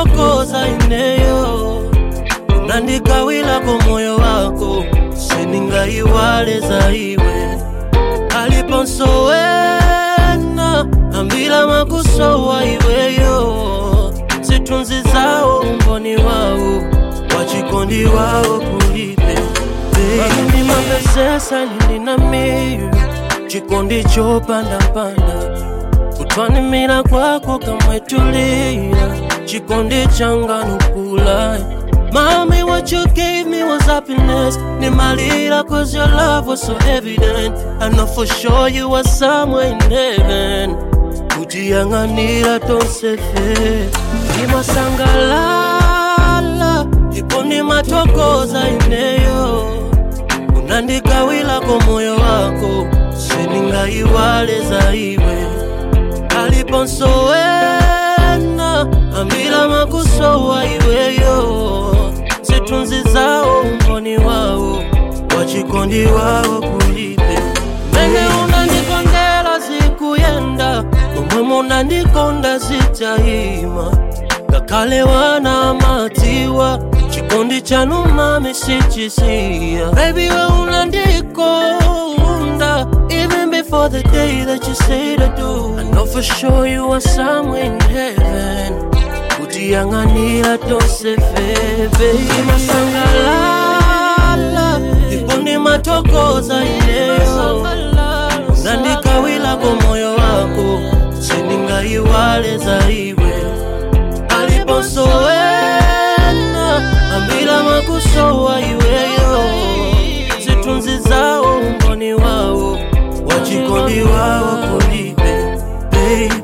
matokoza ineyo unandikawilako moyo wako seningaiwale za iwe aliponsowena ambila makusowa iweyo zitunzi zawo umboni wawo wachikondi wawo kulipe baby mapesesa nilina miyu chikondi chopandapanda kutwanimira kwako kamwetulia chikondi changa nukula Mommy, what you gave me was happiness. Nimalira cause your love was so evident. I know for sure you were somewhere in heaven. Kujianganira tonsefe. Nimasangalala. Ipo ni matokoza ineyo. Unandikawilako moyo wako. Seningaiwale za iwe. Aliponsowena. Ambila makusowa iweyo zitunzi zawo umboni wawo wachikondi wawo kulipe mene unandikondela zikuyenda momwe munandikonda zitayima ngakhale wana matiwa chikondi chanu mami sichisiya baby we unandikonda even before the day that you say to do I know for sure you are somewhere in heaven kutiyanganira tosefebe masangalala ipo ni matokoza ineyo nandikawilako moyo wako seningaiwale za iwe aliponsowena ambila makusowa iweyo zitunzi zawo umboni wawo wachikondi wawo kulibe baby